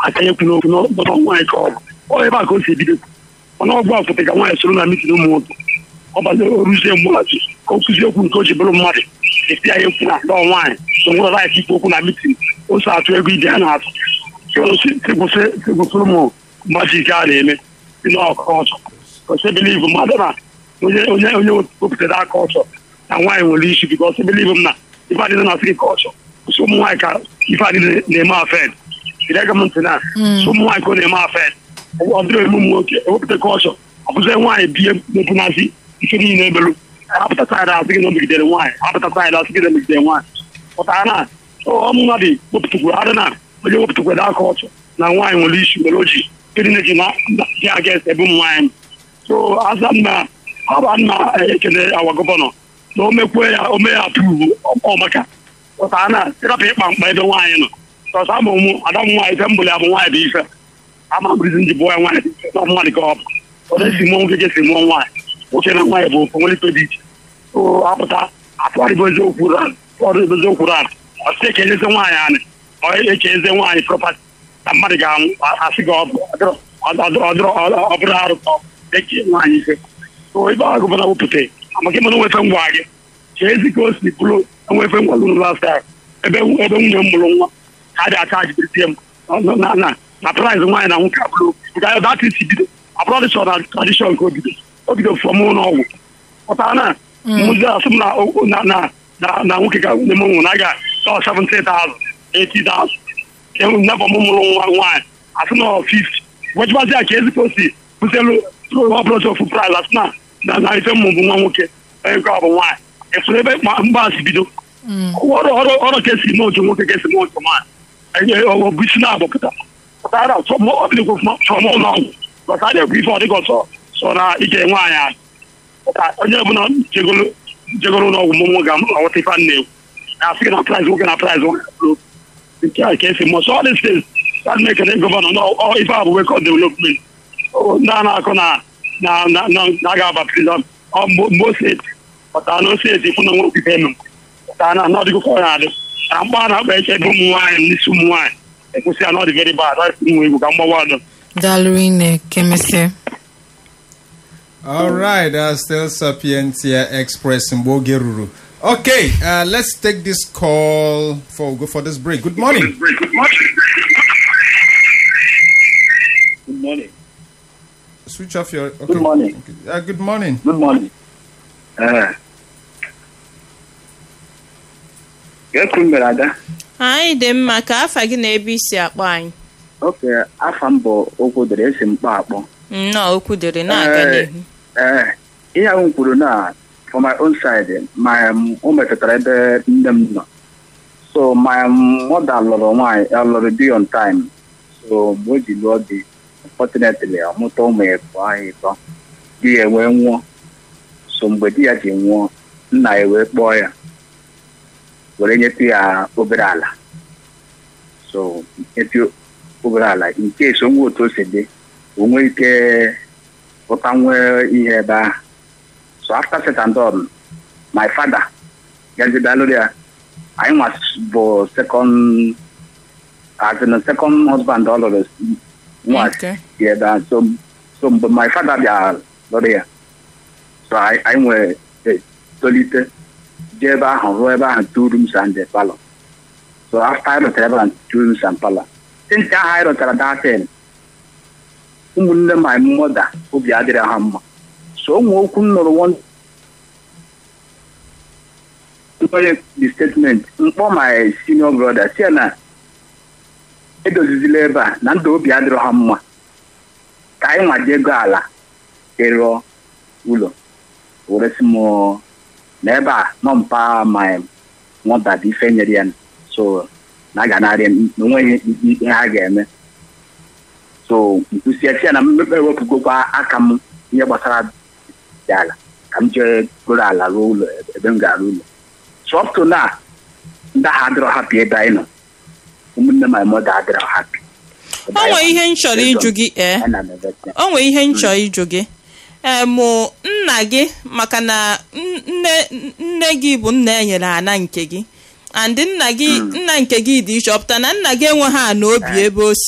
aka ya ekwu n'okwu n'ọgbọdọ nwaanyị ka ọ bụ ọ ebe a ka o si ebido mana ọgwụ a pụta ka nwaanyị soro na mitin ụmụ nwoke ọ bazi oruzie mgbaghachi ka o kụzie okwu nke o ji bụrụ mmadụ esi ya ekwu na dọọ nwaanyị so nwere laik ikwu okwu na mitin o so atụ ego ibe a na-atụ kwụsịrị ụmụ majik a na-eme si n'ọkụ ọchọ kwesị biliv mmadụ na onye onye onye wepụtara aka ọchọ na nwaanyị nwere isi bikọ sị biliv m na ife adịghị na asị ka ọchọ kwụsị ụmụ nwaanyị ka ife adịghị na-eme afed jide aka m ntị na ụmụ nwaanyị ka ọ na-eme afed ọ dịrị eme ụmụ nwoke ewepụta ka ọchọ ọ bụzie nwaanyị bie mepụnazi ike niile ebelu apụta saịdị asị gị na o megidere nwaanyị apụta saịdị asị gị na megidere nwaanyị pụtara na ọmụ mmadụ wepụtakwuru adị na onye wepụtakwara aka ọchọ na nwaanyị nwere isi nwere oji ndị na-eji na dị aga ebe ụmụ nwaanyị so aza nna aba nna ekele awa gọvanọ na o mekwe ya o mee ya apụrụ ọmaka pụtara na ịrapụ ịkpa mkpa ebe nwaanyị nọ ọsọ ama ụmụ ada m nwaanyị ife mbụli abụ nwaanyị dị ife ama bụrizi nji bụọ ya nwaanyị dị ife na mmadụ ka ọ bụ ọ na-esi mụọ nwoke ga-esi mụọ nwaanyị nwoke na nwaanyị bụ ofe nwere ife dị iche so apụta atụgharịbụ eziokwu ran ọrụ eziokwu ran ọsị eke enyeze nwaanyị anyị ọ eke eze nwaanyị prọpati na mmadụ ga-anwụ asị gị ọ bụrụ arụ ka eke nwaanyị ife so ebe ahụ gọvanọ wepụta amaka ịmana nwefe ngwa gị chee ezi ka o si bụrụ enwefe ngwa lụrụ last time ebe ebe nwunye m mụrụ nwa ka a dị acha ajibiritie m na na na praịz nwaanyị na nwoke abụrụ nke ahụ dat isi bido abụrụ dịchọ na tradishọn nke obido o bido fọm ụlọ ọgwụ pụtara na mmụzi asị m na na na na nwoke ga nwunye m nwụ na aga tọ 70,000 80,000 nnefa m mụrụ nwa nwaanyị asị na 50 wejibazi ya ka ezikọ si bụzelu ọbụrụ ofu praịz asị na na na ife mmụ bụ nwa nwoke onye nke ọ bụ nwaanyị efuru ebe mgbasi bido ọrụ ka esi n'otu nwoke ka esi n'otu nwaanyị ọ bụ isi na-agbapụta pụtara ọbịdịkwa chọrọ m ụlọ ọgwụ bọta a na-ekwu ife ọdịgọ sọ sọ na ike nwaanyị ahụ onye ọbụla jegoro ụlọ ọgwụ mmụnwụ ga-aghọta ife a na-ekwu na-asị gị na praịz nwoke na praịz nwoke nke a ka esi mọ so ọdị steeti a na-ekele gọvanọ na ife a bụ wekọ development ndị a na-akụ na na ga-aba prizọn mgbe o steeti pụtara na o steeti fụ na nwe okike eme pụtara na n'ọdịgo ka ọ na-adị na mgba a na-akpa eche ebe ụmụ nwaanyị n'isi ụmụ nwaanyị ekwesị ya na ọ dị very bad ọ nwe egwu ka mgbawa ọdọ Daalụ ine kemesịa All right, uh, still Sapientia Express in Boge Ruru. Okay, uh, let's take this call for go for this break. Good morning. Good morning. Good morning. Switch off your. Okay. Good morning. Okay. Uh, good morning. Good morning. Eh. Gekwu mere ada. anyị dị mma ka afa gị na ebe isi akpọ anyị Oke, afa m bụ okwu dere esi mkpọ akpọ. nnọọ okwu dịrị na-aga Eh, n'ihu eh, ihe ahụ m kwuru na for my own side ma um, o metụtara ebe nne m nọ so my mother lụrụ nwaanyị ọ lụrụ di on time so mgbe o ji lụọ di unfortunately ọ mụta ụmụ ya bụ anyị ịtọ di ya wee nwụọ so mgbe di ya ji nwụọ nna ya wee kpọọ ya were nyetụ ya obere ala so nyetụ obere ala in case onwe otu o si dị o nwee ike pụta nwee ihe ebe ahụ so after set and done my father gazidalụrụ ya anyị nwa bụ second as in second husband ọ lụrụ nwa Okay. si ebe ahụ so so mgbe my father bịa lụrụ ya so anyị anyị nwere eh, tolite jee ebe ahụ rụọ ebe ahụ two rooms and a palọ so after anyị rụtara ebe ahụ two rooms and palọ since ahụ anyị rụtara datin ụmụnne my mother obi adịrị ha mma so ụmụ okwu m nụrụ one onye the statement mkpọ my senior brother si ya na edozizila ebe a na ndụ obi adịrọ ha mma ka anyị nwaji ego ala ịrụọ ụlọ were sị m na ebe a nọ mpa my mother dị ife nyere ya so na a ga narị na onweghị ihe ha ga-eme so nkwụsịa ya na mmepe ewepụgokwa aka m ihe gbasara dị ala ka m jee goro ala ruo ụlọ ebe m ga-arụ ụlọ so up to now ndị ahụ adịrọ hapi ebe anyị nọ ụmụnne my mother adịrọ hapi o nwee ihe m chọrọ ịjụ gị ee Ana m ebe ya. o nwee ihe m chọrọ ịjụ gị ee mụ nna gị maka na n- nne nne gị bụ nna e nyere ana nke gị and nna gị nna nke gị dị iche ọ pụtara na nna gị enweghị ana obi ebe o si